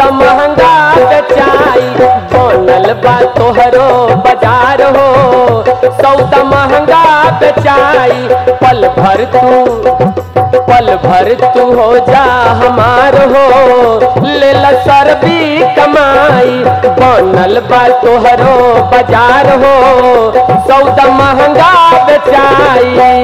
सौदा महंगा बेचाई बनल बा तोहरो बाजार हो सौदा महंगा बेचाई पल भर तू पल भर तू हो जा हमार हो ले ला सरबी कमाई बनल बा तोहरो बाजार हो सौदा महंगा बेचाई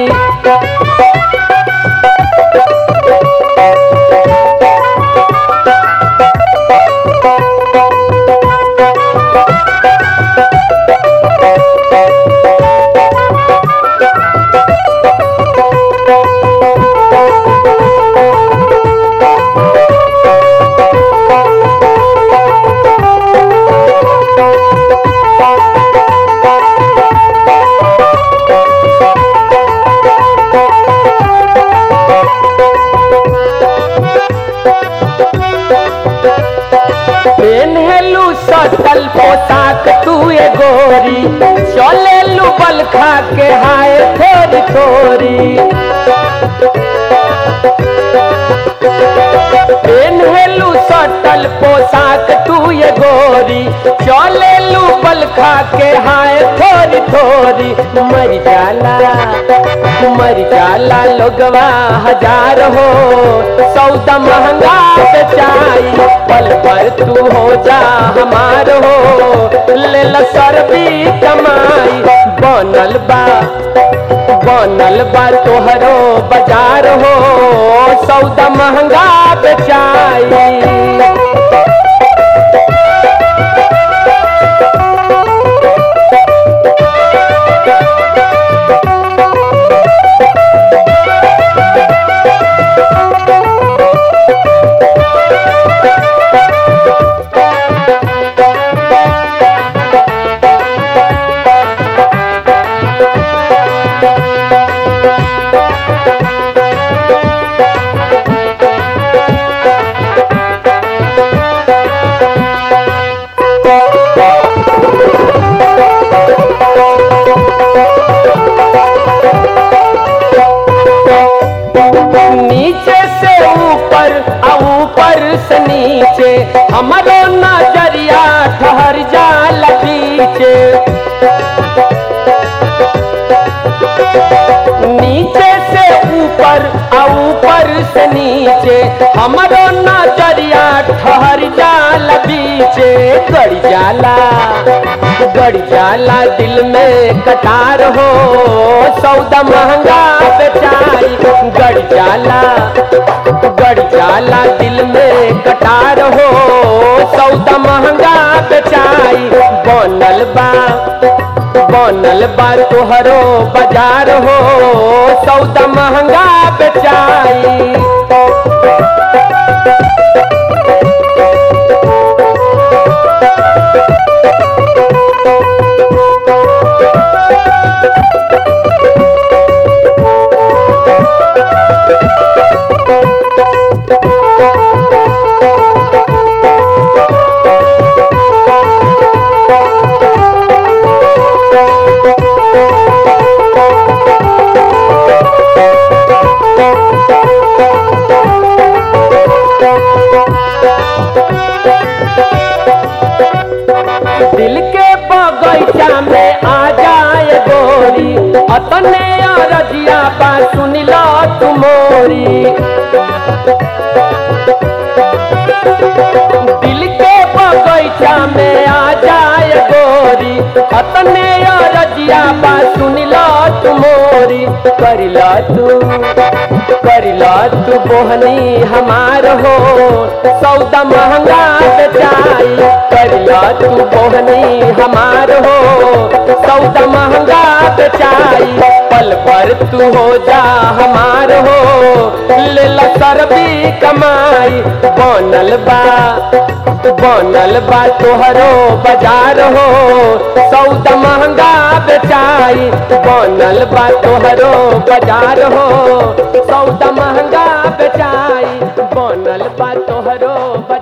पेन्हेलू सटल पोशाक तू ए गोरी चलेलू बल खा के हाय थोड़ी थोड़ी पेन्हेलू सटल पोशाक तू ए गोरी चलेलू बल खा के हाय थोड़ी थोड़ी मर जाला मर जाला लोगवा हजार हो सौदा महंगा बेचाई पल पर तू हो जा हमार हो ले ला सरबी कमाई बनल बा बनल बा तोहरो बाजार हो सौदा महंगा बेचाई नीचे से ऊपर आ ऊपर से नीचे हमारो नजरिया ठहर जाल पीछे नीचे से ऊपर आ ऊपर से नीचे हमारो नजरिया ठहर जाल पीछे गड़ जाला गड़ जाला दिल में कटार हो सौदा महंगा बेचाई गड़ जाला गड़ जाला दिल में कटार हो सौदा महंगा बेचाई बनल बा बनल बा तोहरो बाजार हो सौदा महंगा बेचाई दिल के बगैचा में आ जाए गोरी अतने अरजिया बा सुन लो तुमोरी दिल के बगैचा में आ जाए गोरी अतने अरजिया बा सुन लो तुमोरी कर लो तू कर लो तू बोहनी हमार हो सौदा महंगा बेचाई कर लो तू बोहनी हमार हो सौदा महंगा बेचाई पल पर तू हो जा हमार हो ले ला सरबी कमाई बनल बा बनल बा तोहरो बाजार हो सौदा महंगा बेचाई बनल बा तोहरो बाजार हो सौदा महंगा बेचाई बनल बा तोहरो बाजार